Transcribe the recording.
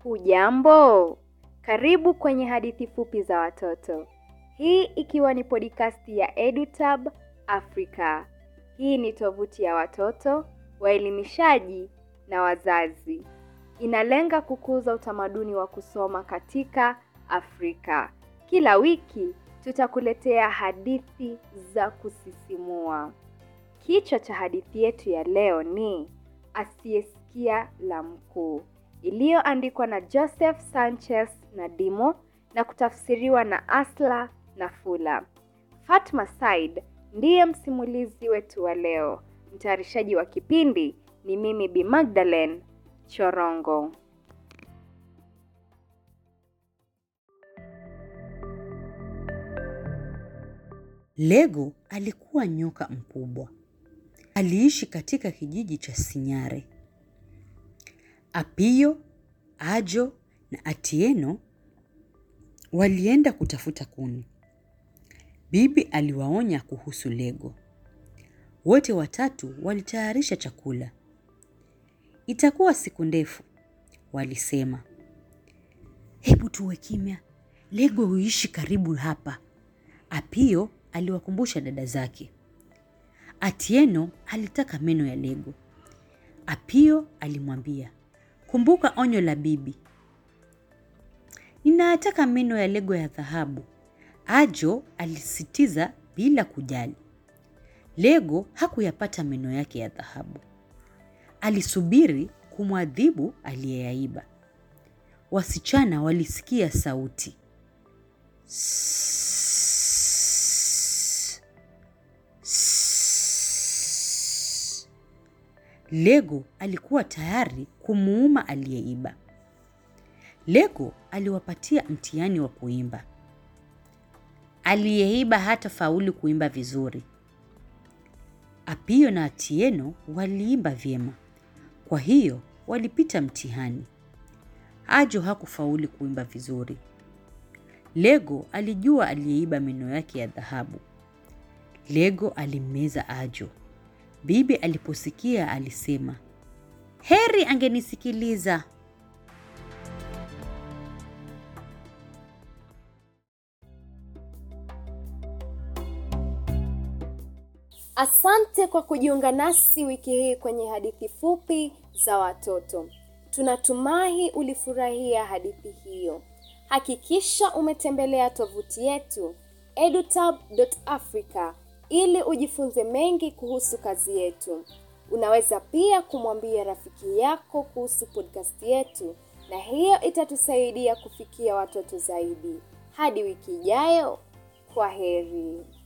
Hujambo, karibu kwenye hadithi fupi za watoto. Hii ikiwa ni podcast ya EduTab Africa. Hii ni tovuti ya watoto, waelimishaji na wazazi. Inalenga kukuza utamaduni wa kusoma katika Afrika. Kila wiki tutakuletea hadithi za kusisimua. Kichwa cha hadithi yetu ya leo ni Asiyesikia la Mkuu, iliyoandikwa na Joseph Sanchez Nadimo na kutafsiriwa na Asla Nafula. Fatma Said ndiye msimulizi wetu wa leo. Mtayarishaji wa kipindi ni mimi Bi Magdalene Chorongo. Lego alikuwa nyoka mkubwa. Aliishi katika kijiji cha Sinyare. Apio, Ajo na Atieno walienda kutafuta kuni. Bibi aliwaonya kuhusu Lego. Wote watatu walitayarisha chakula. Itakuwa siku ndefu, walisema. Hebu tuwe kimya. Lego huishi karibu hapa. Apio aliwakumbusha dada zake. Atieno alitaka meno ya Lego. Apio alimwambia, kumbuka onyo la bibi. Ninayataka meno ya Lego ya dhahabu. Ajo alisisitiza bila kujali. Lego hakuyapata meno yake ya dhahabu. Alisubiri kumwadhibu aliyeyaiba. Wasichana walisikia sauti. Lego alikuwa tayari kumuuma aliyeiba. Lego aliwapatia mtihani wa kuimba. Aliyeiba hata faulu kuimba vizuri. Apio na Atieno waliimba vyema, kwa hiyo walipita mtihani. Ajo hakufaulu kuimba vizuri. Lego alijua aliyeiba meno yake ya dhahabu. Lego alimmeza Ajo. Bibi aliposikia alisema, heri angenisikiliza. Asante kwa kujiunga nasi wiki hii kwenye hadithi fupi za watoto. Tunatumai ulifurahia hadithi hiyo. Hakikisha umetembelea tovuti yetu edutab.africa ili ujifunze mengi kuhusu kazi yetu. Unaweza pia kumwambia rafiki yako kuhusu podcast yetu, na hiyo itatusaidia kufikia watoto zaidi. Hadi wiki ijayo, kwa heri.